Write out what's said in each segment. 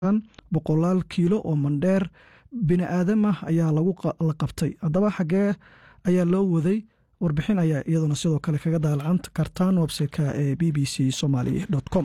boqolaal kiilo oo mandheer bini aadam ah ayaa la qabtay haddaba xaggee ayaa loo waday warbixin ayaa iyaduna sidoo kale kaga daalacan kartaan websiteka ee b b c somaly com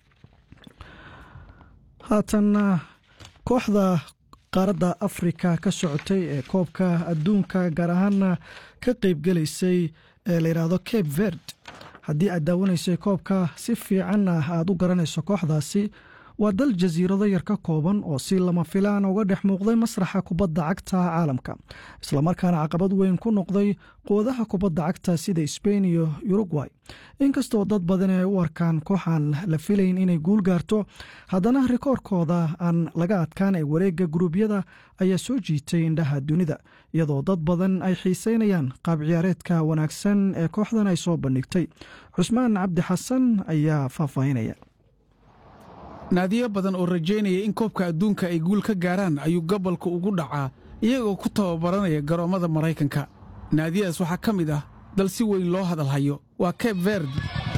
haatan kooxda qaaradda afrika ka socotay ee koobka adduunka gaar ahaana ka qeybgelaysay ee la yidhaahdo cape verd haddii aad daawanaysay koobka si fiicanna aad u garanayso kooxdaasi waa dal jasiirado yar ka kooban oo si lama filaan uga dhex muuqday masraxa kubadda cagta caalamka islamarkaana caqabad weyn ku noqday quwadaha kubadda cagta sida sbain iyo urugway inkastoo dad badan ay u arkaan kooxaan la filayn inay guul gaarto haddana rikoorkooda aan laga adkaan ee wareegga guruubyada ayaa soo jiitay indhaha dunida iyadoo dad badan ay xiiseynayaan qaab ciyaareedka wanaagsan ee kooxdan ay soo bandhigtay cusmaan cabdi xasan ayaa faahfaahinaya naadiyo badan oo rajaynaya in koobka adduunka ay guul ka gaaraan ayuu gobolka ugu dhacaa iyagoo ku tababaranaya garoommada maraykanka naadiyadaas waxaa ka mid ah dal si weyn loo hadalhayo waa cape verd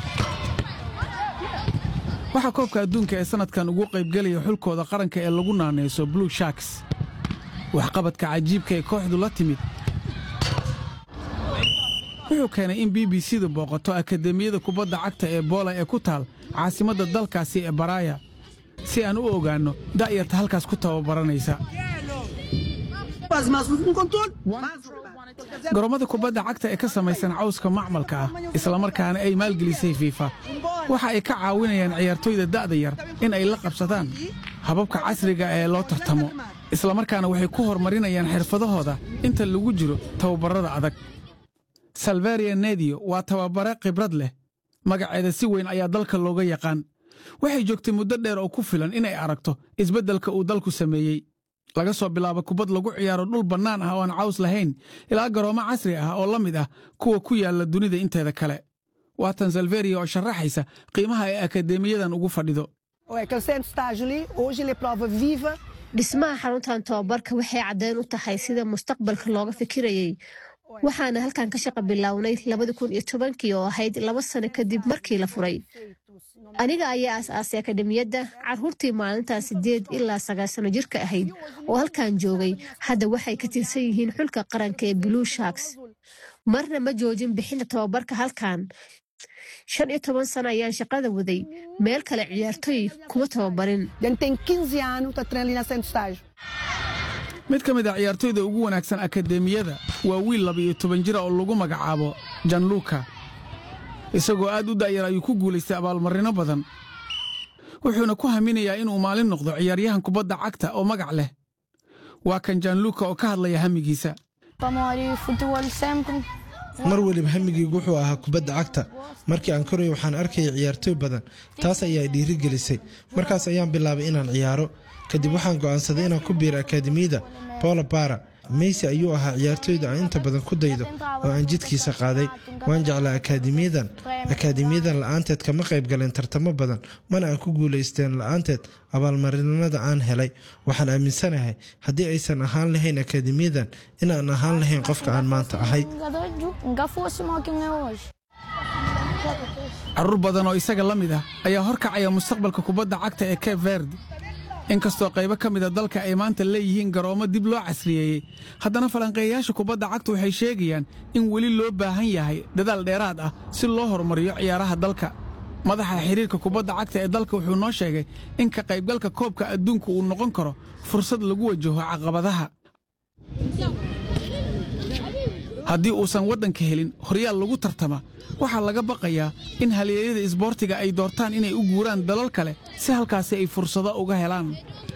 waxaa koobka adduunka ee sannadkan ugu qaybgelaya xulkooda qaranka ee lagu naanayso blue sharks waxqabadka cajiibka ee kooxdu la timid wuxuu keenay in b b c du booqato akademiyada kubadda cagta ee boola ee ku taal caasimadda dalkaasi ee baraaya si aan u ogaanno da'yarta halkaas ku tababaranaysa garoommada kubadda cagta ee ka samaysan cawska macmalka ah islamarkaana ay maalgelisay fiifa waxa ay ka caawinayaan ciyaartoyda da'da yar in ay la qabsadaan hababka casriga ee loo tartamo islamarkaana waxay ku horumarinayaan xirfadahooda inta lagu jiro tababarrada adag salvaria nediyo waa tababare khibrad leh magaceeda si weyn ayaa dalka looga yaqaan waxay joogtay muddo dheer oo ku filan inay aragto isbeddelka uu dalku sameeyey laga soo bilaabo kubad lagu ciyaaro dhul bannaan ah oo aan caws lahayn ilaa garoommo casri ah oo la mid ah kuwa ku yaalla dunida inteeda kale waatan salveria oo sharaxaysa qiimaha ay akadeemiyadan ugu fadhido dhismaha xaruntan tobabarka waxay caddeyn u tahay sida mustaqbalka looga fikirayey waxaana halkan ka shaqa bilownay labadi kun iyo tobankii oo ahayd laba sano kadib markii la furay aniga ayaa aas-aasay akademiyadda carruurtii maalintaa siddeed ilaa sagaal sano jirka ahayd oo halkan joogay hadda waxay ka tirsan yihiin xulka qaranka ee blue sharks marna ma joojin bixinta tobabarka halkan shan iyo toban sano ayaan shaqada waday meel kale ciyaartoy kuma tababarin mid ka mid a ciyaartoyda ugu wanaagsan akademiyada waa wiil laba-iyo toban jira oo lagu magacaabo janluka isagoo aad u da'yar ayuu ku guulaystay abaalmarino badan wuxuuna ku haminayaa inuu maalin noqdo ciyaaryahan kubadda cagta oo magac leh waa kan janluka oo ka hadlaya hamigiisa mar weliba hamigaygu wuxuu ahaa kubadda cagta markii aan koray waxaan arkaya ciyaartooy badan taas ayaa dhiiri gelisay markaas ayaan bilaabay inaan ciyaaro kadib waxaan go'aansaday inaan ku biiro akaademiyada bola bara meysi ayuu ahaa ciyaartooyda aan inta badan ku daydo oo aan jidkiisa qaaday waan jeclaa akaademiyadan akaademiyadan la'aanteed kama qayb galeen tartamo badan mana aan ku guulaysteen la'aanteed abaalmarinada aan helay waxaan aaminsanahay haddii aysan ahaan lahayn akaademiyadan inaan ahaan lahayn qofka aan maanta ahay carruur badan oo isaga la mid ah ayaa horkacaya mustaqbalka kubadda cagta ee cape verd inkastoo qaybo ka mida dalka ay maanta leeyihiin garoommo dib loo casriyeeyey haddana falanqeeyayaasha kubadda cagta waxay sheegayaan in weli loo baahan yahay dadaal dheeraad ah si loo horumariyo ciyaaraha dalka madaxa xidhiirka kubadda cagta ee dalka wuxuu noo sheegay in ka qaybgalka koobka adduunka uu noqon karo fursad lagu wajaho caqabadaha haddii uusan waddanka helin horyaal lagu tartama waxaa laga baqayaa in halyeeyada isboortiga ay doortaan inay u guuraan dalal kale si halkaasi ay fursado uga helaan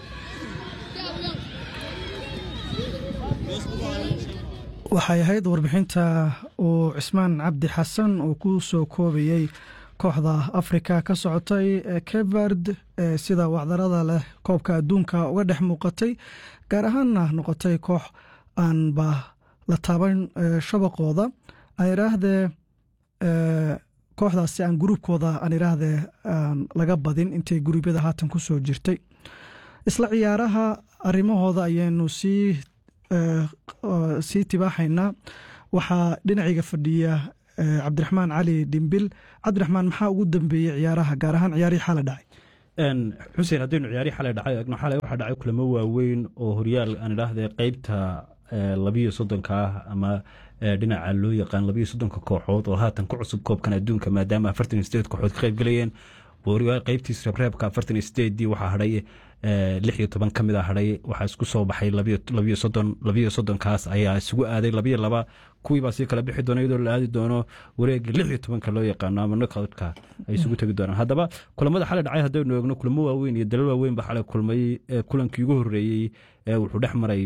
waxay ahayd warbixinta uu cismaan cabdi xasan uu ku soo koobayey kooxda afrika ka socotay ee kevard ee sida wacdarada leh koobka adduunka uga dhex muuqatay gaar ahaanna noqotay koox aanba la taaban shabaqooda aan iraahdee kooxdaasi aan gruubkooda aan iraahdee laga badin intay guruubyada haatan ku soo jirtay isla ciyaaraha arimahooda ayaynu sii sii tibaaxaynaa waxaa dhinacayga fadhiya cabdiraxmaan cali dhimbil cabdiraxmaan maxaa ugu dambeeyey ciyaaraha gaar ahaan ciyaarihii xala dhacay xuseen haddaynu ciyaari xalay dhacay eegno xalay waxaa dhacay kulamo waaweyn oo horyaal aan idhaahde qeybta labiyo soddonka ah ama dhinaca loo yaqaan labiyo soddonka kooxood oo haatan ku cusub koobkan adduunka maadaama afartan iyo sideed kooxood ka qayb galayeen qeybtiis reebreebka afartan iyo sideedii waxaa hadhay lix iyo toban ka mid a hadhay waxaa isku soo baxay labiyo soddon labiyo soddonkaas ayaa isugu aaday labiyo laba kuwiibaa sii kala bixi doona iyadoo la aadi doono wareega lix iyo tobanka loo yaqaano ama nokoutka ay isugu tegi doonaan haddaba kulamada xalay dhacay haddaynu eegno kulamo waaweyn iyo dalal waaweyn ba xalay kulmay kulankii ugu horreeyey wuxuu dhex maray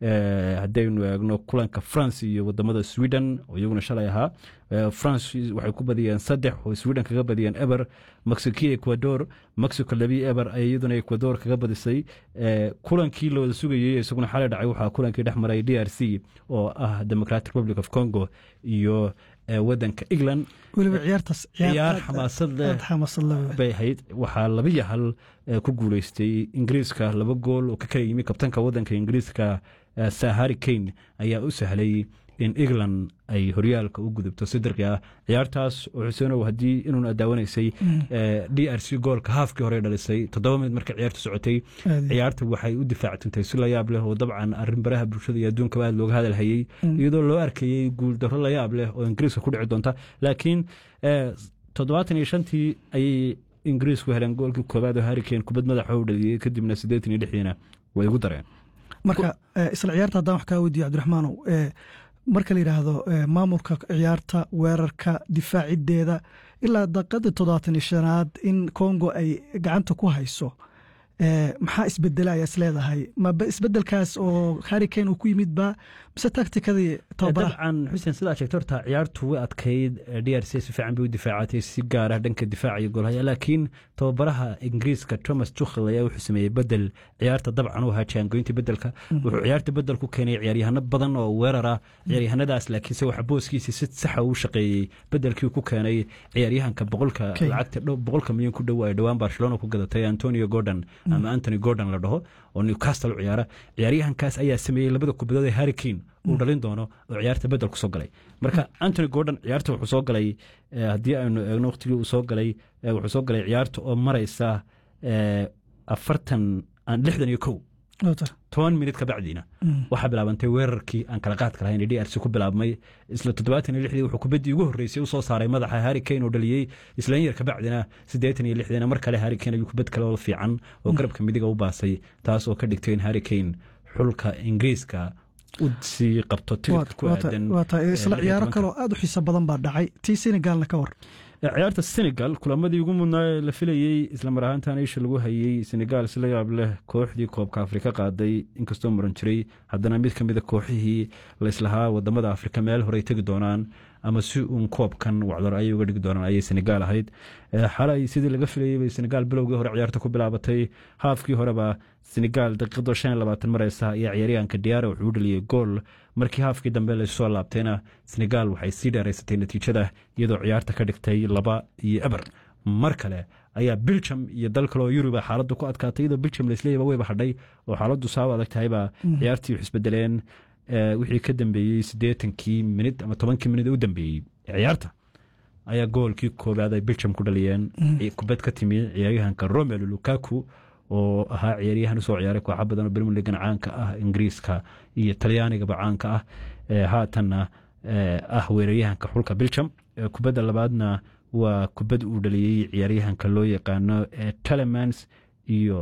haddaynu eegno kulanka france iyo wadamada sweden oo iyaguna shalay ahaa france waxay ku badiyeen saddex oo sweden kaga badiyeen eber mexico ecuador mexico labi eber ay iyaduna ecuador kaga badisay kulankii la wada sugayey isaguna xalay dhacay waxaa kulankii dhex maray d r c oo ah democratic republic of congo iyo wadanka england weliba ciyaartaas ciyaar xamaasad leh bay ahayd waxaa labiyo hal ku guuleystay ingiriiska laba gool oo ka kala yimi kabtanka wadanka ingiriiska sahari kane ayaa u sahlay in england ay horyaalka u gudubto sidirqi ah ciyaartaas oo xuseenow haddii inuuna daawanaysay d r c goolka haafkii hore dhalisay toddoba minid marka ciyaartu socotay ciyaarta waxay u difaactantay si layaab leh oo dabcan arrin baraha bulshada iyo adduunkaba aad looga hadalhayey iyadoo loo arkayey guuldarro layaab leh oo ingiriiska ku dhici doonta laakiin toddobaatan iyo shantii ayay ingiriisku heleen goolkii koobaad oo harrikane kubad madaxa u dhaliyey kadibna siddeetan iyo lixdiina way ugu dareen marka isla ciyaarta haddaan wax kaa weydiiyo cabdiraxmaanow marka la yidhaahdo maamulka ciyaarta weerarka difaacideeda ilaa daqiiqadii toddobaatan iyo shanaad in congo ay gacanta ku hayso maxaa isbedela ayaa is leedahay maba isbedelkaas oo harrikane uu ku yimid ba mise taktikadii dabcan xuseen sidaa sheegta horta ciyaartu way adkayd d r c si fiican bay u difaacatay si gaara dhanka difaaca iyo goolhaya laakiin tababaraha ingiriiska thomas tuchel ayaa wuxuu sameeyey bedel ciyaarta dabcan u ahaa jaangoynta bedelka wuxuu ciyaarta bedel ku keenay ciyaaryahano badan oo weerar ah ciyaaryahanadaas laakiinse waxa booskiisa si saxa u shaqeeyey bedelkii ku keenay ciyaaryahanka boqolka lacagta boqolka milyan ku dhow ay dhowaan barcelona ku gadatay antonio gordon ama antony gordon la dhaho oo newcastle u ciyaara ciyaaryahankaas ayaa sameeyey labada kubadood ee harrikane uu dhalin doono oo ciyaarta bedel ku soo galay marka antony gordon ciyaarta wuxuu soo galay haddii aynu eegno waqtigii uu soo galay wuxuu soo galay ciyaarta oo maraysa afartan lixdan iyo kow toban minid ka bacdiina waxaa bilaabantay weerarkii aan kala qaadka lahayn ee d r c ku bilaabmay isla toddobaatan iyo lixdii wuxuu kubaddii ugu horreysay u soo saaray madaxa harrikane oo dhaliyey isla in yar ka bacdina siddeetan iyo lixdiina mar kale harrikane ayuu kubad kale oo fiican oo garabka midiga u baasay taas oo ka dhigtay in harrikane xulka ingiriiska u sii qabto tirka ku aadan isla ciyaaro kaloo aad u xiiso badan baa dhacay tii senegalna ka war ciyaarta senegal kulamadii ugu mudnaa ee la filayey islamar ahaantan isha lagu hayey senegal si la yaab leh kooxdii koobka afrika qaaday inkastoo muran jiray haddana mid ka mida kooxihii laislahaa wadamada afrika meel horey tegi doonaan ama si uun koobkan wacdar ayay uga dhigi doonaan ayay senegal ahayd xalay sidii laga filayey bay senegal bilowgii hore ciyaarta ku bilaabatay haafkii horeba senegal daqiiqado shan iyo labaatan mareysa ayaa ciyaaryahanka diyaara wuxuu u dhaliyey gool markii haafkii dambe lasoo laabtayna senegal waxay sii dheeraysatay natiijada iyadoo ciyaarta ka dhigtay laba iyo eber mar kale ayaa biljam iyo dal kale oo yuruba xaaladdu ku adkaatay iyadoo biljam laisleeyaba weyba hadhay oo xaaladdu saaba adag tahayba ciyaartii wax isbedeleen wixii ka dambeeyey siddeetankii minid ama tobankii minid u dambeeyey ciyaarta ayaa goolkii koobaad ay biljam ku dhaliyeen kubad ka timi ciyaaryahanka romelu lukaku oo ahaa ciyaaryahan usoo ciyaaray kooxa badan oo brimier ligan caanka ah ingiriiska iyo talyaanigaba caanka ah haatanna ah weeraryahanka xulka biljam kubadda labaadna waa kubad uu dhaliyey ciyaaryahanka loo yaqaano telemans iyo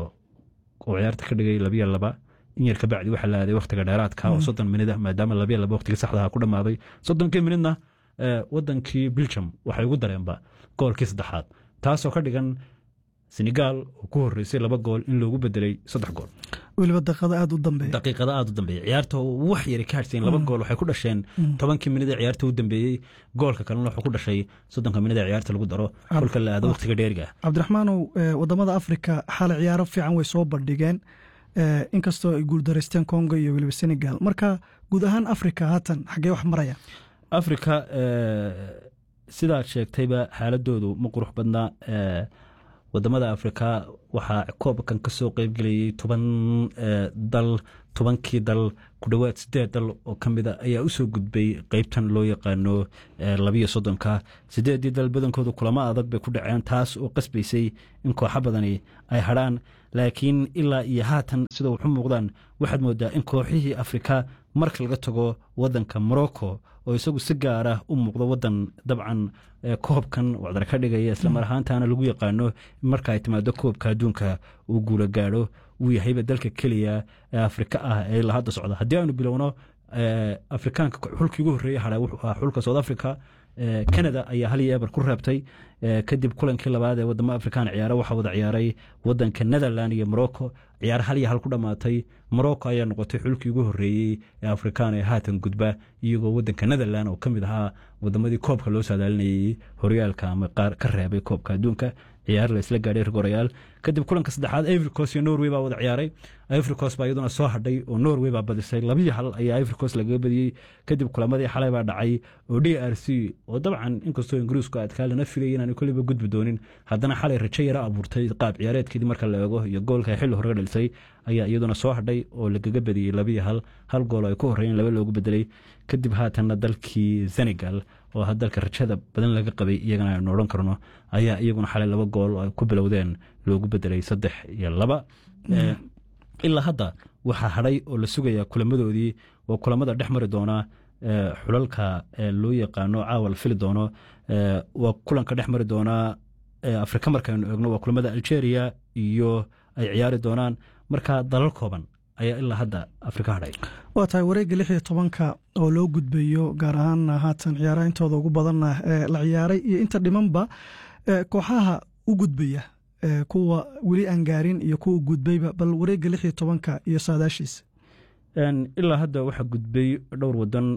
oo ciyaarta ka dhigay labiyo laba in yar kabacdi waxaa la aaday wakhtiga dheeraadka oo soddon minid ah maadaama labiyo laba wakhtiga saxdaha ku dhammaaday soddonkii minidna wadankii biljam waxay ugu dareenba goolkii saddexaad taasoo ka dhigan senegal oo ku horeysay laba gool in loogu bedelay saddex gool weliba daqiiqada aada u dambeeya daqiiqada aada u dambeeya ciyaarta wax yari ka hadhseen laba gool waxay ku dhasheen tobankii minid ee ciyaarta u dambeeyey goolka kalena wuxuu ku dhashay soddonka minid ee ciyaarta lagu daro xulka la aado waqtiga dheeriga cabdiraxmaanow wadamada afrika xaala ciyaaro fiican way soo bandhigeen inkastoo ay guuldaraysteen congo iyo weliba senegal marka guud ahaan afrika haatan xaggee wax maraya afrika sidaad sheegtayba xaaladoodu ma qurux badnaa wadamada afrika waxaa koobkan kasoo qeybgelayay toban dal tobankii dal ku dhowaad sideed dal oo ka mida ayaa usoo gudbay qeybtan loo yaqaano labiyo soddonka sideedii dal badankooda kulamo adag bay ku dhaceen taas oo qasbaysay in kooxo badani ay hadhaan laakiin ilaa iyo haatan sida waxu muuqdaan waxaad moodaa in kooxihii afrika marka laga tago wadanka morocco oo isagu si gaara u muuqdo wadan dabcan koobkan wacdar ka dhigaya islamar ahaantana lagu yaqaano marka ay timaado koobka adduunka uu guula gaadho uu yahayba dalka keliya ee afrika ah ee la hadda socda haddii aanu bilowno afrikaanka xulkii ugu horreeya hadha wuxuu ahaa xulka south africa canada ayaa hal iyo eber ku reebtay kadib kulankii labaad ee wadamo afrikaan ciyaara waxaa wada ciyaaray wadanka netherland iyo morocco ciyaar hal iyo hal ku dhammaatay morocco ayaa noqotay xulkii ugu horreeyey ee afrikaan ee haatan gudba iyagoo wadanka netherland oo ka mid ahaa wadamadii koobka loo saadaalinayey horyaalka ama qaar ka reebay koobka adduunka ciyaar la isla gaadhay rigorayaal kadib kulanka saddexaad ivricos iyo norway baa wada ciyaaray ivricos baa iyaduna soo hadhay oo norway baa badisay labiyo hal ayaa ivricos lagaga badiyey kadib kulamadii xalay baa dhacay oo d r c oo dabcan inkastoo ingiriisku adkaa lana filayay inaanu koliba gudbi doonin haddana xalay rajo yara abuurtay qaab ciyaareedkeedii marka la eego iyo goolka xilli hore dhalisay ayaa iyaduna soo hadhay oo lagaga badiyey labiyo hal hal gool ay ku horreeyeen laba loogu bedelay kadib haatanna dalkii senegal oo ha dalka rajada badan laga qabay iyagana aynu odhan karno ayaa iyaguna xalay laba gool oo ay ku bilowdeen loogu bedelay saddex iyo laba ilaa hadda waxaa hadhay oo la sugayaa kulamadoodii waa kulamada dhex mari doona xulalka loo yaqaano caawa la fili doono waa kulanka dhex mari doonaa afrika markaynu eegno waa kulamada algeria iyo ay ciyaari doonaan marka dalal kooban ayaa ilaa hadda afrika hadhay waa tahay wareegga lix iyo tobanka oo loo gudbayo gaar ahaan haatan ciyaaraha intooda ugu badanna ee la ciyaaray iyo inta dhimanba kooxaha u gudbaya kuwa weli aan gaarin iyo kuwa gudbayba bal wareegga lix iyo tobanka iyo saadaashiisa ilaa hadda waxaa gudbay dhowr wadan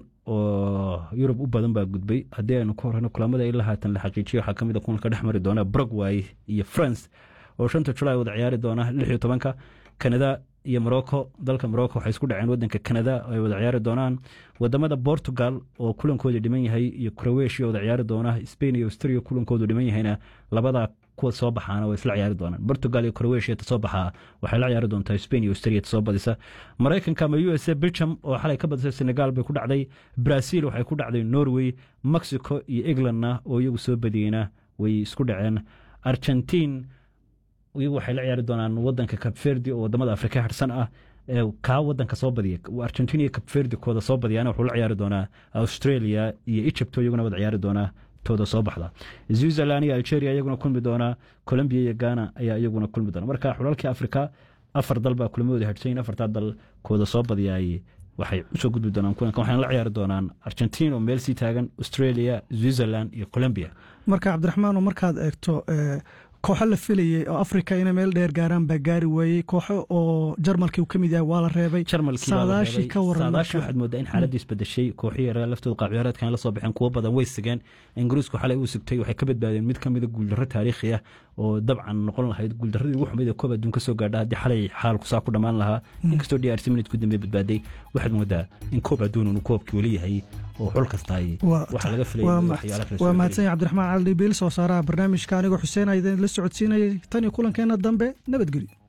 oo yurub u badan baa gudbay haddii aynu ka horeyno kulamada ilaa haatan la xaqiijiyo waxaa kamid a kulanka dhex mari doona brogway iyo france oo shanta julaay wada ciyaari doona lix iyo tobanka canada iyo morocco dalka morocco waxay isku dhaceen wadanka canada ay wada ciyaari doonaan wadamada portugal oo kulankooda dhiman yahay iyo croatia wada ciyaari doona spain iyo austria kulankoodu dhiman yahayna labada kuwa soo baxaana way isla ciyaari doonaan portugal iyo croatia ta soo baxaa waxay la ciyaari doontaa spain iyo austria ta soo badisa maraykanka ama u s a belgium oo xalay ka badisay senegal bay ku dhacday brazil waxay ku dhacday norway mexico iyo englandna oo iyagu soo badiyeyna way isku dhaceen argentine iyagu waxay la ciyaari doonaan wadanka cabverdi oo wadamada afrika harsan ah kaa wadanka soo badiya argentina iyo cabverdi kooda soo badiyana wuxuu la ciyaari doonaa australia iyo egypt oo iyaguna wada ciyaari doonaa tooda soo baxda switzerland iyo algeria iyaguna kulmi doonaa colombia iyo ghana ayaa iyaguna kulmi doona marka xulalkii afrika afar dal baa kulamahooda hadhsayin afartaa dal kooda soo badiyaay waxay usoo gudbi doonaan kulankan waxayna la ciyaari doonaan argentina oo meel sii taagan australia switzerland iyo colombia marka cabdiraxmaan oo markaad eegto kooxo la filayey oo afrika inay meel dheer gaaraan baa gaari waayey kooxo oo jarmalkii uu ka mid yahay waa la reebay saadaashii ka waran saadaashii waxaad moodaa in xaaladii isbedeshay kooxihii yaraa laftooda qaabciyaareedkan la soo baxeen kuwo badan way sigeen ingiriisku xalay uu sigtay waxay ka badbaadeen mid ka mida guuldarro taariikhi ah oo dabcan noqon lahayd guuldarradii ugu xumayd ee koob adduun ka soo gaadha haddii xalay xaalku saa ku dhammaan lahaa inkastoo d r c minute ku dambe badbaaday waxaad moodaa in koob adduun uu koobkii weli yahay oo xul kasta ay waxa laga waa mahadsan yahay cabdiraxmaan cali dhibiil soo saaraha barnaamijka anigoo xuseen aydan la socodsiinayay tan iyo kulankeena dambe nabadgelyo